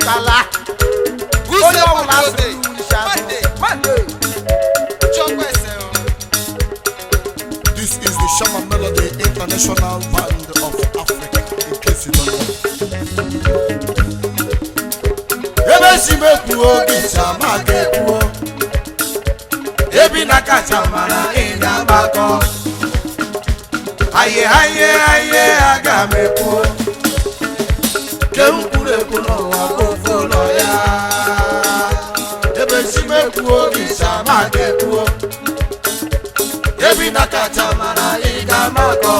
kala onye ọbụla asị isi azụ Mande. This is the Shama Melody International Band of Africa. In case you don't know. Ebe si m ekwuo gị sama ga-ekwuo Ebi na kacha mara ị ga-agbakọ Aye aye aye aga m ekwuo Ke m kwuru ekwu n'ụwa bụ ofu ụlọ ya Ebe si m ekwuo gị sama ga-ekwuo ebi na kacha mara ị ga-amakọ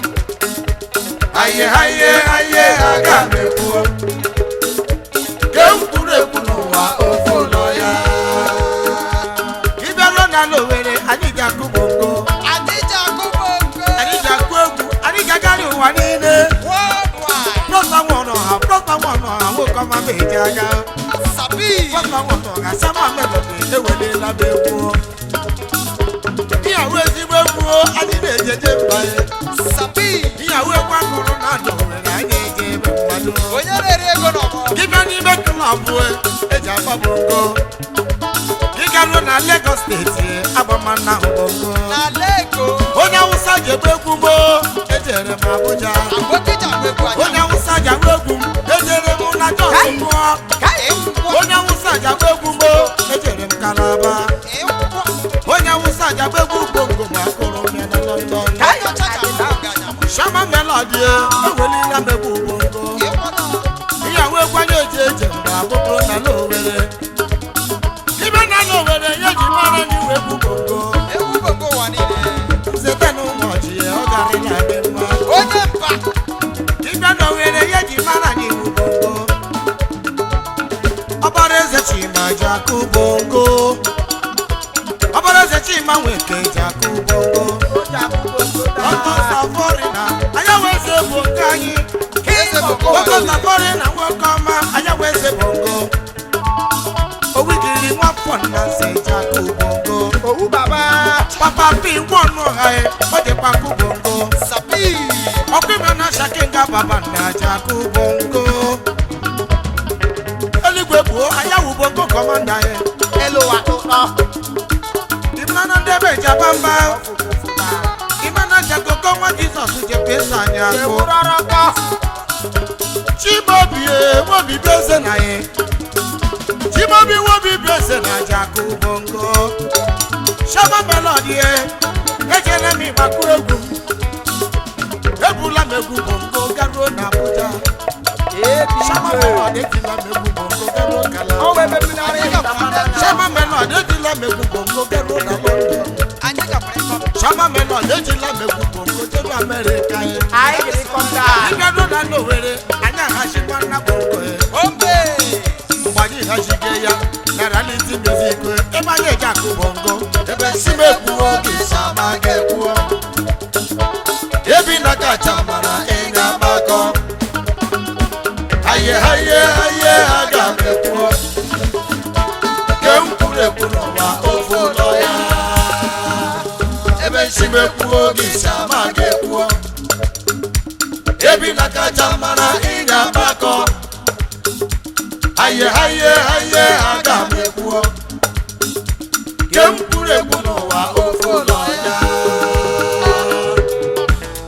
aye aye aye aga m ekwuo ke m kwuru ekwu n'ụwa ofu ụlọ ya ịbịaruo n'ala owere anyị ga-akụ bongo anyị ga-akụ egwu anyị ga-agharị ụwa niile prọta nwụrụ ha prọta nwụrụ ha nwoke ọma ma eji anya prọta nwụrụ ha sama melodi ewelela m egwu ìyàwó ezigbo egwu anyị na-ejeje mba ya ìyàwó egwu akụrụ na adọ nwere anyị eje ebe mmadụ dịbịa n'ime klọb eji agba bongo ịgaruo na Lagos steeti agbamana bongo onye awụsa ji egbe egwu mo ejere m Abuja onye awụsa ji agba egwu m ejere m na Jos mụọ onye awụsa ji agba egwu mo ejere m Kalaba onye awụsa ji agba egwu bongo ma akụrụ m ya na London Shama Melody ewelila m egwu bongo ìyàwó ekwanye eji eje mgbe abụbụrụ na n'owere ibe na n'owere ya ji mara n'iwe egwu bongo site n'ụbọchị ya ọ garịla dị mma dibịa n'owere ya ji mara n'iwu bongo ọbara eze chima ji akụ bongo ọbara eze chima nweke ji akụ bongo ọtọ safori na anya wee ze bụ nke anyị nwoke safori na nwoke ọma anya wee ze bongo owigiri nwafọ nna nze ji akụ bongo owu baba papa pi nwọnụ ọha ya ọ dịkwa akụ bongo ọkụ ime na shakinga baba nna ji akụ bongo eluigwe bụ ayawu bongo kọmanda ya eluwa ụtọ ịmana ndị ebe jaba mba ịmana jakoko nwa jizọs ji pesa anyị akụ ewurọrọkọ chibobi wobi bụ eze na ya chibobi wobi bụ eze na jakụ bongo shama melodi ejela m ịgbakụ egwu ebula m egwu bongo garuo na abuja shama melodi ejila m egwu bongo garuo kala ọnwa ebe mmiri ara ịga mmadụ shama melodi ejila m egwu bongo garuo na london shama melodi ejila m egwu bongo jeru amerịka ya anyị gịrị kọmda ịgaruo na n'owere anyị aghachikwa nna bongo ya mgbe anyị ghachigo ya na reality music ebe anyị eji akụ bongo ebe si m ekwuo oge sama ga-ekwuo ebi na kacha mara ịga gbakọ aye aye aye aga m ekwuo ke m kwuru ekwu n'ụwa ofu ụlọ ya ebe si m ekwuo oge sama ga-ekwuo ebi na kacha mara